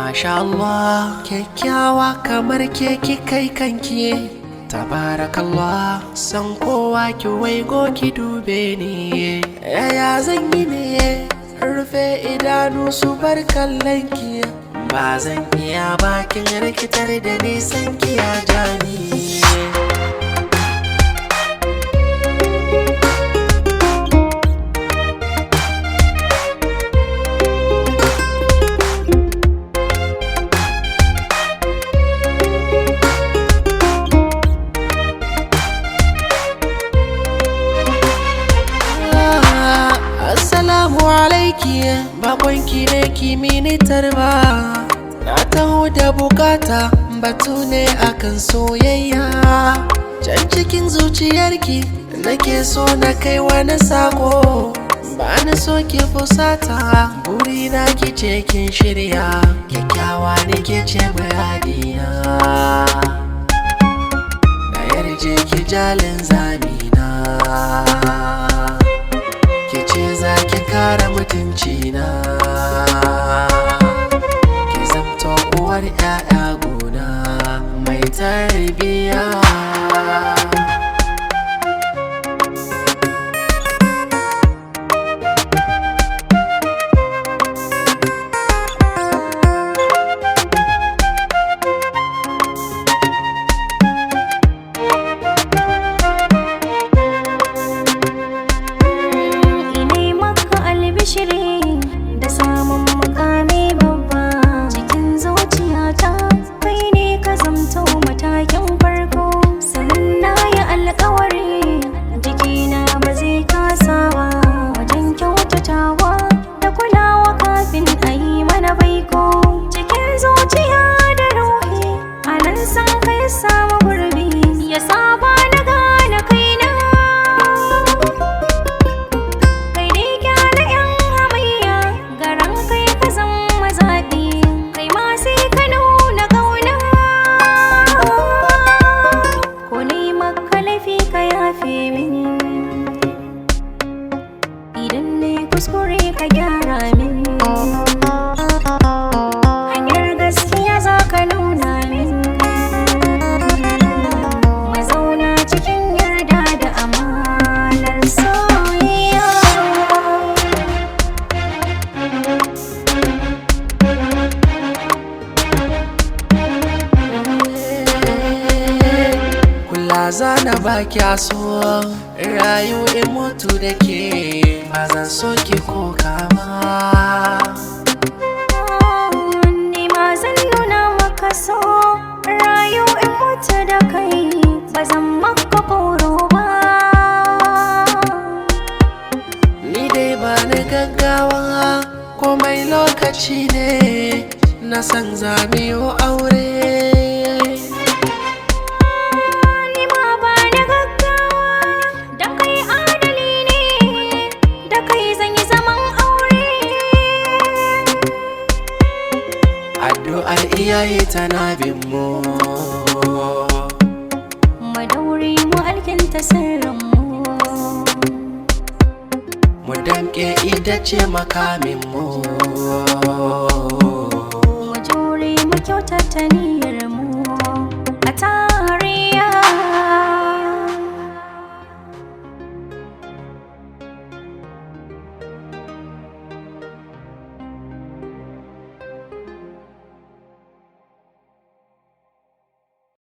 Masha Allah kyakkyawa kamar ke ki kai kanki Tabarakallah san kowa ki waigo ki dube ni Yaya zan yi ne rufe idanu su bar kallon ki Ba zan iya bakin rikitar da nisan ki ya jani Assalamu alaiki bakonki ne kimini tarba Na taho da bukata batu ne akan soyayya Can cikin zuciyarki nake so na kai wani sako Ba na so ki fusata burina ki ce kin shirya Kyakkyawa ne ke ce muradina Na yarje ki jalin zamina ke ce za ki kare mutunci na ki zamto uwar 'ya'ya gona mai tarbiya Ine maka albishiri da samun mukami babba cikin zuciyata kai ne ka zamto matakin farko sannan na yi alkawari jikina ba zai kasa ba wajen kyautatawa da kulawa kafin a yi mana baiko cikin zuciya da ruhi a nan san kai samu gurbi ya saba na gane kaina kai dai gyara yan hamayya garan kai ka zama zaɓi kai ma sai ka nuna ƙauna ko ne maka laifi ka yafe min idan ne kuskure ka gyara min hanyar gaskiya za ka nuna min mazauna cikin yarda da amanar soyayya kula zana ba kya so rayu in mutu da ke ba zan so ki ko kama Ni ma zan nuna maka so rayu in mutu da kai ba zan maka koro ba Ni dai ba ni gaggawa komai lokaci ne na san zamiyo aure Ni ma ba ni gaggawa da kai adali ne da kai zan yi zaman aure addu'ar iyaye tana bin mu Madauri mu alkinta sirrinmu mu damƙe ita ce makamin mu Mu jure mu kyautata niyyar